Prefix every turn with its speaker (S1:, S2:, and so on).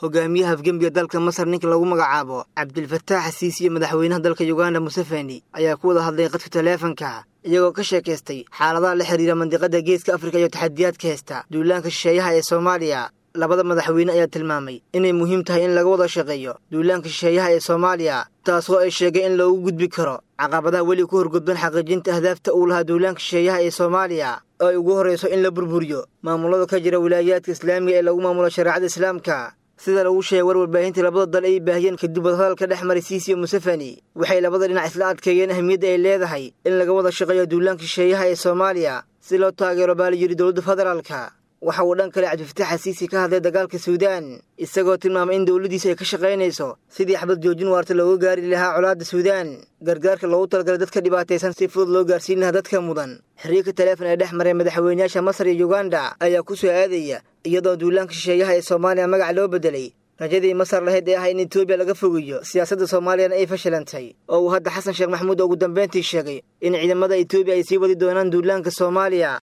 S1: hogaamiyaha afgembiga dalka masar ninka lagu magacaabo cabdilfataax xasiisi iyo madaxweynaha dalka yuganda museveni ayaa ku wada hadlay qadka taleefanka iyagoo ka sheekaystay xaaladaha la xidhiira mandiqada geeska afrika iyo taxadiyaadka heesta duulaanka shisheeyaha ee soomaaliya labada madaxweyne ayaa tilmaamay inay muhiim tahay in laga wada shaqeeyo duulaanka shisheeyaha ee soomaaliya taasoo ay sheegay in loogu gudbi karo caqabadaha weli ku horgudban xaqiijinta ahdaafta uu lahaa duulaanka shisheeyaha ee soomaaliya oo ay ugu horrayso in la burburiyo maamulada ka jira wilaayaadka islaamiga ee lagu maamulo shareecada islaamka sida lagu sheegay war warbaahinta labada dal ay baahiyeen kadib wadahadalka dhex maray siisiyo museveni waxay labada dhinac isla adkeeyeen ahmiyadda ay leedahay in laga wada shaqeeyo duulaanka shisheeyaha ee soomaaliya si loo taageero baa la yidhi dowladda federaalka waxa uu dhan kale cabdifatax xasiisi ka hadlay dagaalka suudaan isagoo tilmaamay in dowladdiisu ay ka shaqaynayso sidii xabad joojin waarta looga gaari lahaa colaadda suudaan gargaarka loogu talagalay dadka dhibaataysan si fudud loo gaarsiin lahaa dadka mudan xiriirka taleefon ee dhex maray madaxweynayaasha masar iyo yuganda ayaa ku soo aadaya iyadoo duulaanka shisheeyaha ee soomaaliya magac loo beddelay rajadii masar lahayd ee ah in etoobiya laga fogeeyo siyaasadda soomaaliyana ay fashilantay oo uu hadda xasan sheekh maxamuud ugu dambayntii sheegay in ciidamada etoobiya ay sii wadi doonaan duulaanka soomaaliya